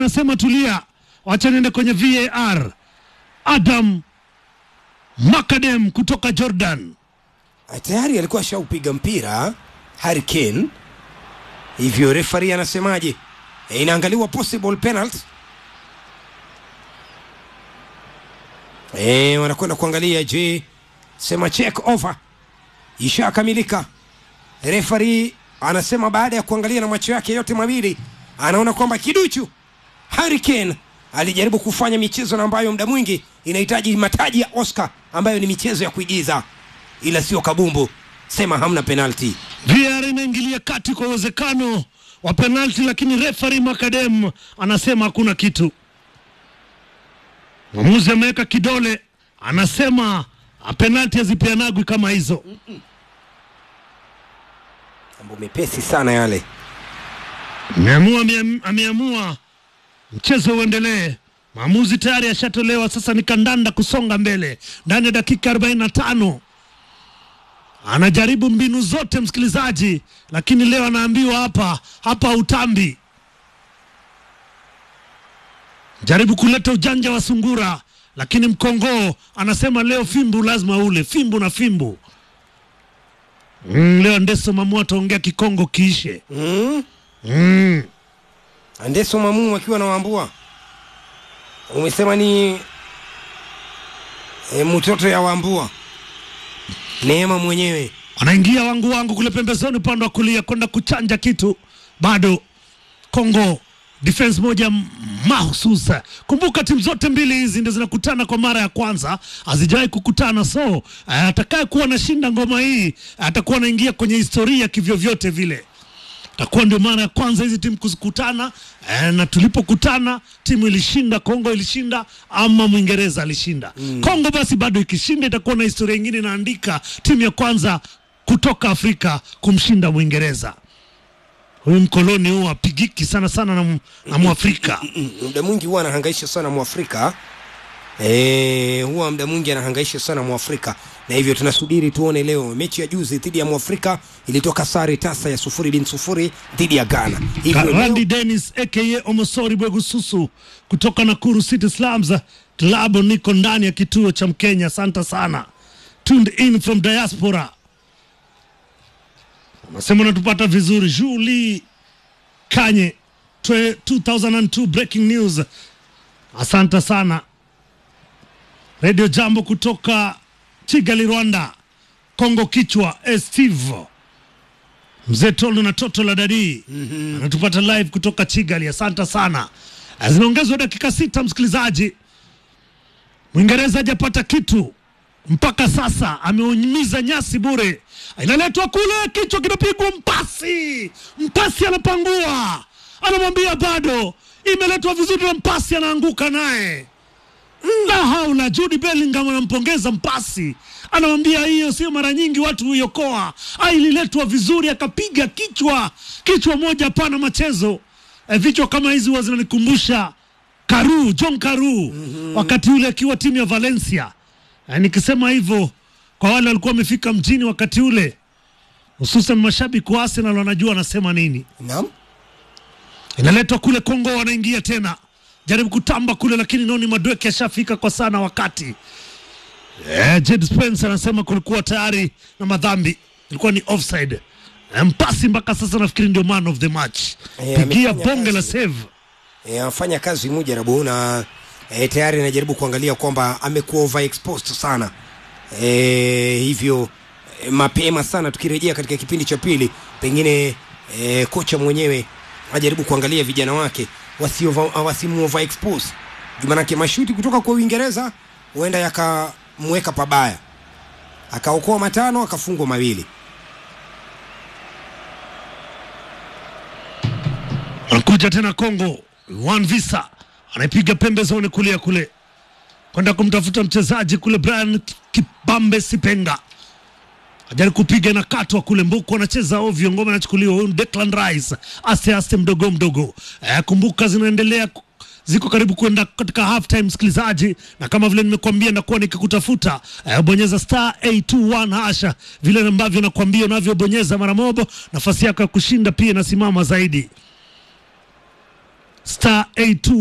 anasema tulia, wacha niende kwenye VAR. Adam Makadem kutoka Jordan tayari alikuwa ashaupiga mpira Harry Kane, hivyo refari anasemaje? E, inaangaliwa possible penalty. E, wanakwenda kuangalia, je, sema check over ishakamilika. Refari anasema baada ya kuangalia na macho yake yote mawili anaona kwamba kiduchu Harry Kane alijaribu kufanya michezo na ambayo muda mwingi inahitaji mataji ya Oscar ambayo ni michezo ya kuigiza, ila sio kabumbu. Sema hamna penalti. VAR inaingilia kati kwa uwezekano wa penalti, lakini refari Makadem anasema hakuna kitu. Mwamuzi ameweka kidole, anasema penalti hazipeanagwi kama hizo. Mambo mepesi sana yale. Ameamua, ameamua mchezo uendelee. Maamuzi tayari yashatolewa, sasa ni kandanda kusonga mbele ndani ya dakika 45. Anajaribu mbinu zote msikilizaji, lakini leo anaambiwa hapa hapa utambi. Jaribu kuleta ujanja wa sungura, lakini mkongoo anasema leo fimbu lazima ule fimbu na fimbu. Mm, leo Ndeso Mamu ataongea Kikongo kiishe. Mm? Mm. Andeso Mamu akiwa na Wambua, umesema ni e, mtoto ya Wambua Neema mwenyewe Anaingia wangu wangu kule pembezoni upande wa kulia kwenda kuchanja kitu, bado Kongo defense moja mahusus. Kumbuka timu zote mbili hizi ndio zinakutana kwa mara ya kwanza, hazijawahi kukutana, so atakaye kuwa anashinda ngoma hii atakuwa anaingia kwenye historia kivyovyote vile takuwa ndio mara ya kwanza hizi timu kuzikutana eh, na tulipokutana timu ilishinda, Kongo ilishinda ama Mwingereza alishinda mm. Kongo basi bado ikishinda itakuwa na historia ingine inaandika timu ya kwanza kutoka Afrika kumshinda Mwingereza. Huyu mkoloni huu apigiki sana sana na, na Mwafrika muda mwingi huwa anahangaisha sana Mwafrika e, huwa muda mwingi anahangaisha sana Mwafrika na hivyo tunasubiri tuone leo. Mechi ya juzi dhidi ya Mwafrika ilitoka sare tasa ya sufuri bin sufuri dhidi ya Ghana. Hivyo Randy leo, Dennis aka Omosori Bwegususu kutoka Nakuru City Slums Club, niko ndani ya kituo cha Mkenya. Asante sana, tuned in from diaspora. Anasema unatupata vizuri. Julie Kanye twe- 2002 breaking news, asante sana. Radio Jambo kutoka Kigali, Rwanda. Kongo kichwa eh, Steve mzee Tolo na toto la dadii anatupata live kutoka Kigali. Asante sana. Zimeongezwa dakika sita, msikilizaji. Mwingereza hajapata kitu mpaka sasa, ameunyimiza nyasi bure. Inaletwa kule, kichwa kinapigwa, mpasi mpasi anapangua, anamwambia bado, imeletwa vizuri na mpasi anaanguka naye la haula. Jude Bellingham anampongeza mpasi, anamwambia hiyo sio mara nyingi watu huiokoa. Ah, ililetwa vizuri, akapiga kichwa, kichwa moja, hapana machezo. E, vichwa kama hizi huwa zinanikumbusha Karu, John Karu wakati ule akiwa timu ya Valencia. E, nikisema hivyo kwa wale walikuwa wamefika mjini wakati ule, hususan mashabiki wa Arsenal wanajua anasema nini naam, inaletwa kule Kongo, wanaingia tena, jaribu kutamba kule, lakini Noni Madweke ashafika kwa sana wakati. Eh, Jed Spence anasema kulikuwa tayari na madhambi, ilikuwa ni offside. Eh, mpasi mpaka sasa nafikiri ndio man of the match, Eh, pigia amefanya bonge la kazi. save. e, anafanya kazi mujarabu na e, tayari anajaribu kuangalia kwamba amekuwa overexposed sana e, hivyo e, mapema sana tukirejea katika kipindi cha pili pengine e, kocha mwenyewe ajaribu kuangalia vijana wake wasiova- wasimu overexpose juu manake mashuti kutoka kwa Uingereza huenda yakamweka pabaya, akaokoa matano akafungwa mawili. Anakuja tena Kongo, Juan Visa anaipiga pembezoni kulia kule kwenda kumtafuta mchezaji kule Brian Kibambe Sipenga ajaribu kupiga na katwa kule, Mbuku anacheza ovyo, ngoma inachukuliwa. Huyu ni Declan Rice, aste aste, mdogo mdogo. Eh, kumbuka zinaendelea ku- ziko karibu kwenda katika half time, msikilizaji, na kama vile nimekuambia nakuwa nikikutafuta eh, bonyeza star 821 hasha, vile ambavyo nakwambia unavyobonyeza mara mobo, nafasi yako ya kushinda pia inasimama zaidi. star 82